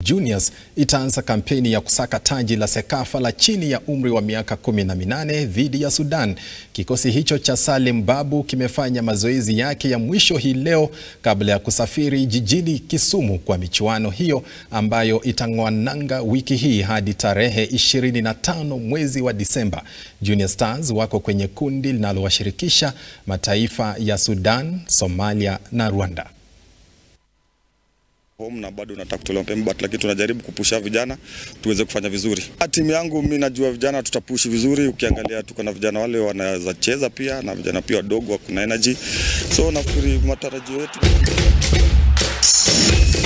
Juniors itaanza kampeni ya kusaka taji la Sekafa la chini ya umri wa miaka 18 dhidi ya Sudan. Kikosi hicho cha Salim Babu kimefanya mazoezi yake ya mwisho hii leo kabla ya kusafiri jijini Kisumu kwa michuano hiyo ambayo itang'oa nanga wiki hii hadi tarehe 25 mwezi wa Disemba. Junior Stars wako kwenye kundi linalowashirikisha mataifa ya Sudan, Somalia na Rwanda home na bado nataka kutolewa mapema but lakini tunajaribu kupusha vijana tuweze kufanya vizuri. Timu yangu mimi najua vijana tutapushi vizuri, ukiangalia tuko na vijana wale wanaweza cheza pia na vijana pia wadogo wako na energy, so nafikiri matarajio yetu